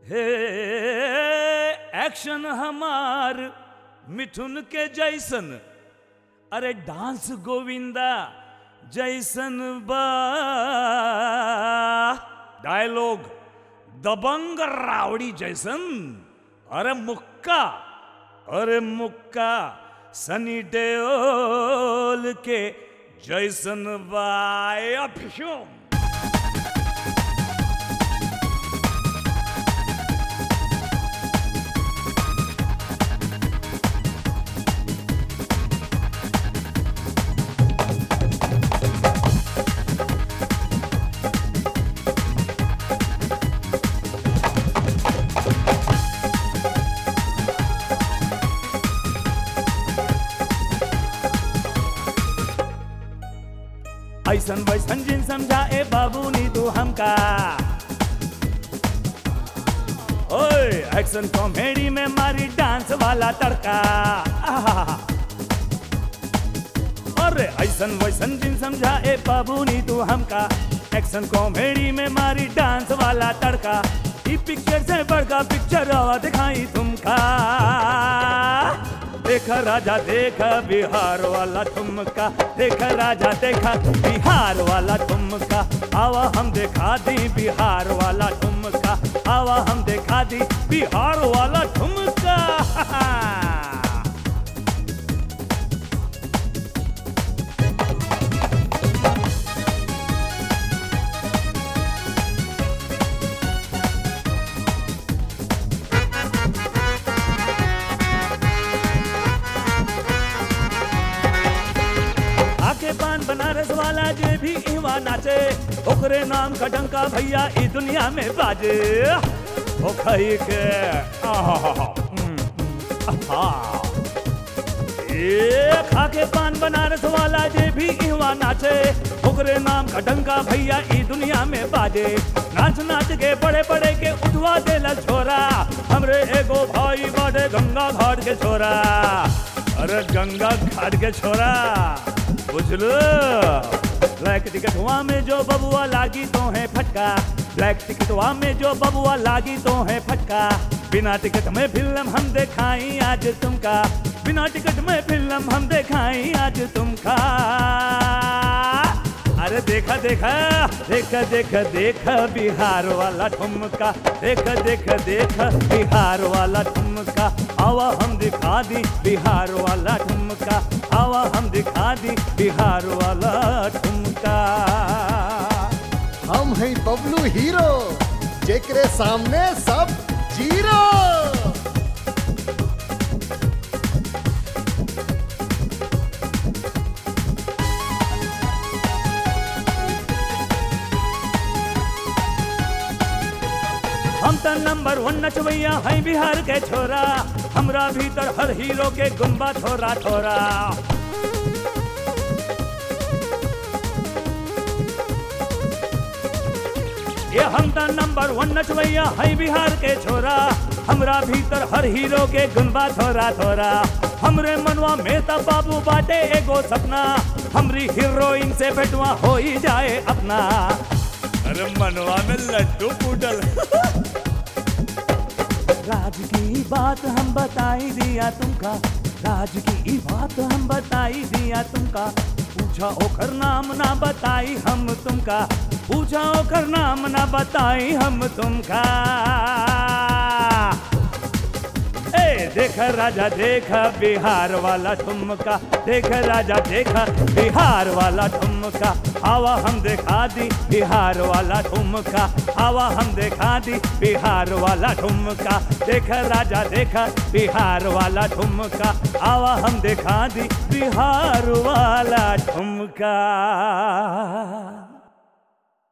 हे एक्शन हमार मिथुन के जैसन अरे डांस गोविंदा जैसन बा डायलॉग दबंग रावड़ी जैसन अरे मुक्का अरे मुक्का सनी देओल के जैसन बाय अभिषम ऐसन वैसन जिन समझा ए बाबू नी तू हमका ओए एक्शन कॉमेडी में मारी डांस वाला तड़का आहा। अरे ऐसन वैसन जिन समझा ए बाबू नी तू हमका एक्शन कॉमेडी में मारी डांस वाला तड़का ई पिक्चर से बड़का पिक्चर आवा दिखाई तुमका देखा राजा देखा बिहार वाला ठुमका देखा राजा देखा बिहार वाला ठुमका आवा हम दिखा दी बिहार वाला ठुमका आवा हम दिखा दी बिहार वाला ठुमका आके पान बनारस वाला जे भी इवा नाचे ओकरे नाम का डंका भैया ई दुनिया में बाजे ओ खई के आहा ए खाके पान बनारस वाला जे भी इवा नाचे ओकरे नाम का डंका भैया ई दुनिया में बाजे नाच नाच के बड़े बड़े के उठवा देला छोरा हमरे एगो भाई बाटे गंगा घाट के छोरा अरे गंगा घाट के छोरा बुझलो ब्लैक टिकट हुआ में जो बबुआ लागी तो है फटका ब्लैक टिकट हुआ में जो बबुआ लागी तो है फटका बिना टिकट में फिल्म हम दिखाई आज तुमका बिना टिकट में फिल्म हम दिखाई आज तुमका अरे देखा देखा देखा देखा देखा बिहार वाला ठुमका देखा देखा देखा बिहार वाला ठुमका आवा हम दिखा दी बिहार वाला ठुमका आवा हम दिखा दी बिहार वाला ठुमका हम हैं बबलू हीरो जेकरे सामने सब जीरो हम त नंबर वन नचवैया है बिहार के छोरा हमरा भीतर हर हीरो के गुम्बा छोरा छोरा ये हम त नंबर वन नचवैया है बिहार के छोरा हमरा भीतर हर हीरो के गुम्बा छोरा छोरा हमरे मनवा में त बाबू बाटे एगो सपना हमरी हीरोइन से भेटवा हो ही जाए अपना अरे मनवा में लड्डू फूटल राज की बात हम बताई दिया तुमका राज की बात हम बताई दिया तुमका पूछा ओकर नाम ना बताई हम तुमका पूछा ओकर नाम ना बताई हम तुमका ए देख राजा देख बिहार वाला ठुमका देख राजा देख बिहार वाला ठुमका आवा हम दिखा दी बिहार वाला ठुमका आवा हम दिखा दी बिहार वाला ठुमका देख राजा देख बिहार वाला ठुमका आवा हम दिखा दी बिहार वाला ठुमका